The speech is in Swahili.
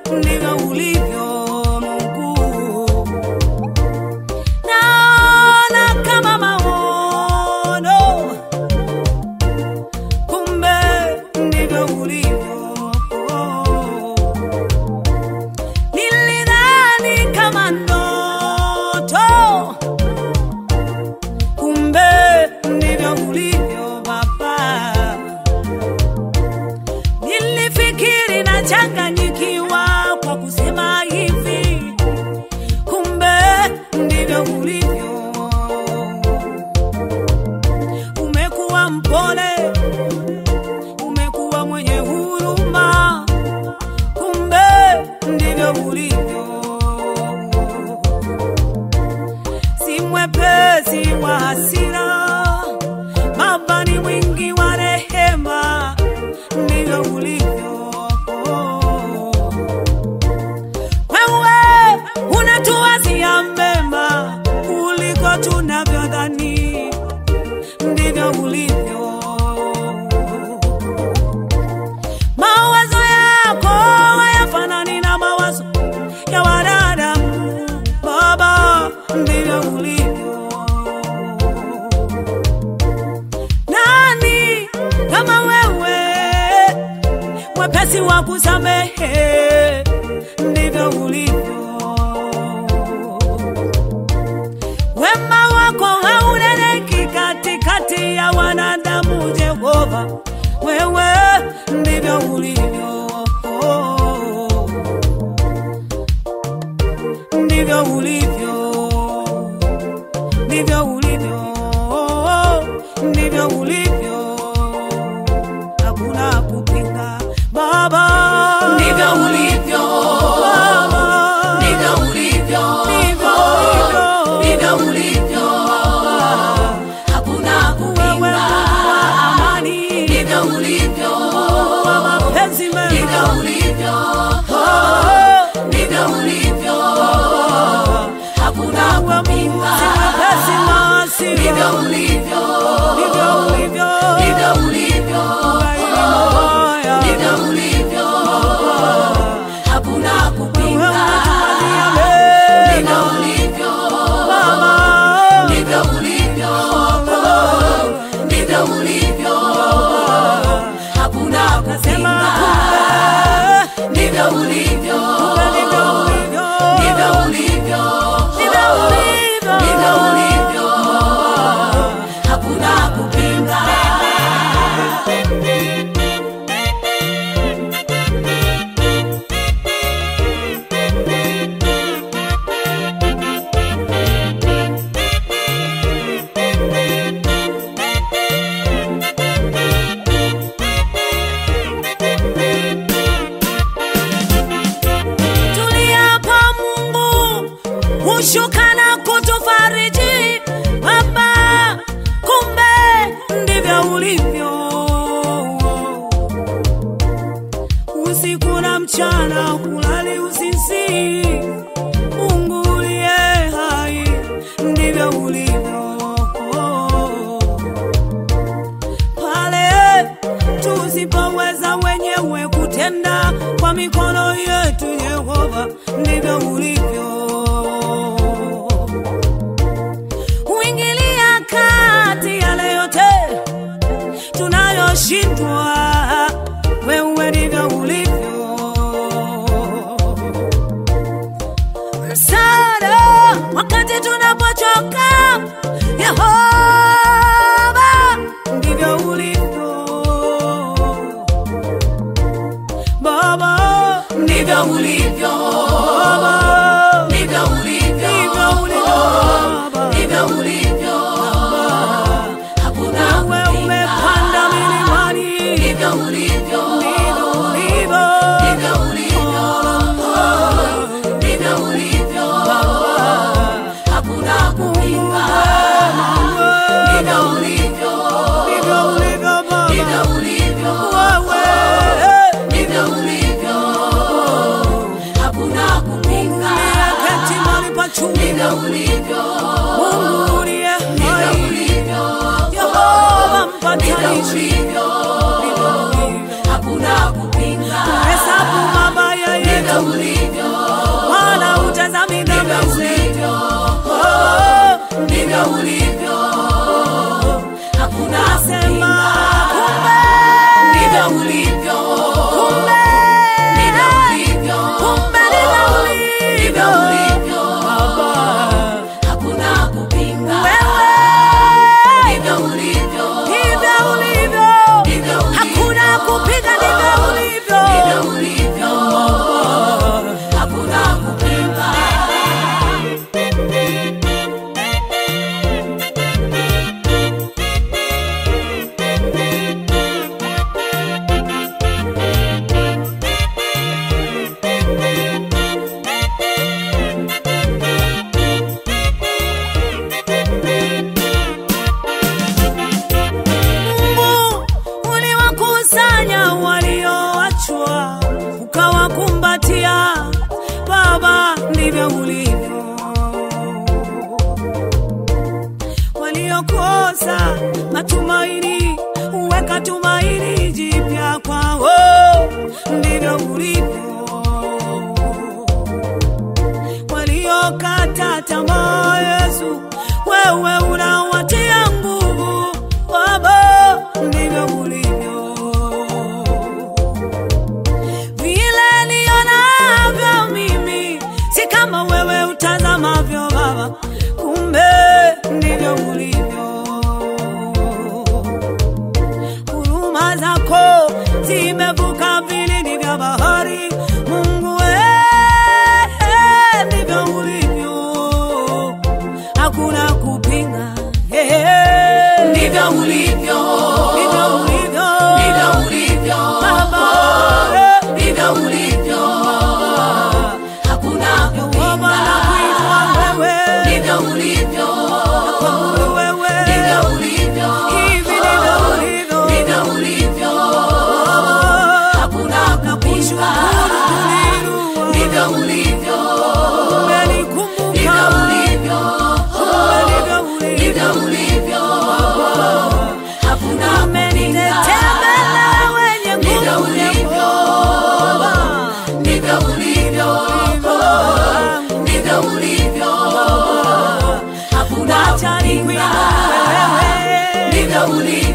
ndivyo ulivyo Mungu. Naona kama maono, kumbe ndivyo ulivyo. Nilidhani kama ndoto, kumbe ndivyo ulivyo Baba. Nilifikiri nachanganyikiwa kwa kusema hivi, kumbe ndivyo ulivyo. Umekuwa mpole, umekuwa mwenye huruma, kumbe ndivyo ulivyo. Si mwepesi wa hasira, Baba ni mwingi wa rehema, ndivyo ulivyo. Wewe unatuwazia mema kuliko tunavyodhani, ndivyo ulivyo. Mawazo yako hayafanani na mawazo ya wanadamu, Baba, ndivyo ulivyo. Nani kama wewe, mwepesi wa kusamehe, ndivyo ulivyo. Wema wako hauneneki katikati ya wanadamu, Jehova, wewe ndivyo ulivyo, ndivyo ulivyo, ndivyo ulivyo, ndivyo ulivyo, hakuna kupinga Baba, Ndivyo ulivyo, Baba, ndivyo ulivyo, ndivyo ulivyo. ndivyo ulivyo, hakuna Wewe kupinga. Mungu wa amani, Ndivyo ulivyo, wa mapenzi ndivyo mema, ulivyo, Oh, ndivyo ulivyo, hakuna wewe Mungu kupinga. si mwepesi wa hasira, Ndivyo ulivyo, ndivyo ulivyo. ndivyo ulivyo, Haya. ndivyo ulivyo, hakuna Wewe kupinga. unatuwazia mema, Ndivyo ulivyo, Baba. ndivyo ulivyo, ndivyo ulivyo, hakuna Nasema kupinga. kumbe, Ndivyo ulivyo, kumbe ndivyo ulivyo. ndivyo ulivyo, Ndivyo ulivyo. ndivyo ulivyo, hakuna kupinga. Tuliapa Mungu hushuka na kutufariji Baba, kumbe ndivyo ulivyo. Usiku na mchana hulali usinzi, Mungu uliye hai, ndivyo ulivyo pale tusipoweza wenyewe kutenda kwa mikono yetu, Yehova, ndivyo ulivyo. Huingilia kati yale yote tunayoshindwa, wewe ndivyo ulivyo. Msaada wakati tunapochoka, Yehova, ndivyo ulivyo. Baba, Ndivyo ulivyo, Baba, ndivyo ulivyo, ndivyo ulivyo Baba. ndivyo ulivyo, hakuna Wewe kupinga. umepanda milimani, Ndivyo ulivyo, ndivyo ulivyo. ndivyo ulivyo, ndivyo ulivyo, hakuna kupinga. Ndivyo ulivyo, Ndivyo ulivyo Baba. ndivyo ulivyo, Wewe, ndivyo ulivyo, hakuna ndivyo ulivyo. Waliokosa matumaini huweka tumaini jipya kwao, ndivyo ulivyo. Waliokata tamaa, Yesu, wewe unawatia nguvu. Baba, ndivyo ulivyo vile nionavyo mimi si kama wewe utazamavyo Baba, kumbe ndivyo ulivyo. Huruma zako zimevuka vilindi vya bahari, Mungu eh, ndivyo ulivyo, hakuna kupinga eh, ndivyo ulivyo, ndivyo ulivyo ndivyo ulivyo, Baba, eh, ndivyo ulivyo, hakuna Yehova na kuitwa kupinga, wewe ndivyo ulivyo, Kwangu wewe ndivyo ulivyo, hivi ndivyo ulivyo ndivyo ulivyo, hakuna kupinga, Kushukuru ndivyo ulivyo, umenikumbuka ndivyo ulivyo, ndivyo ulivyo ndivyo ulivyo, hakuna umenitetea kupinga. mbele wenye Ndivyo nguvu ulivyo, Yehova ndivyo ulivyo, ndivyo ulivyo, hakuna Wacha nikuinue kupinga. wewe Ndivyo ulivyo,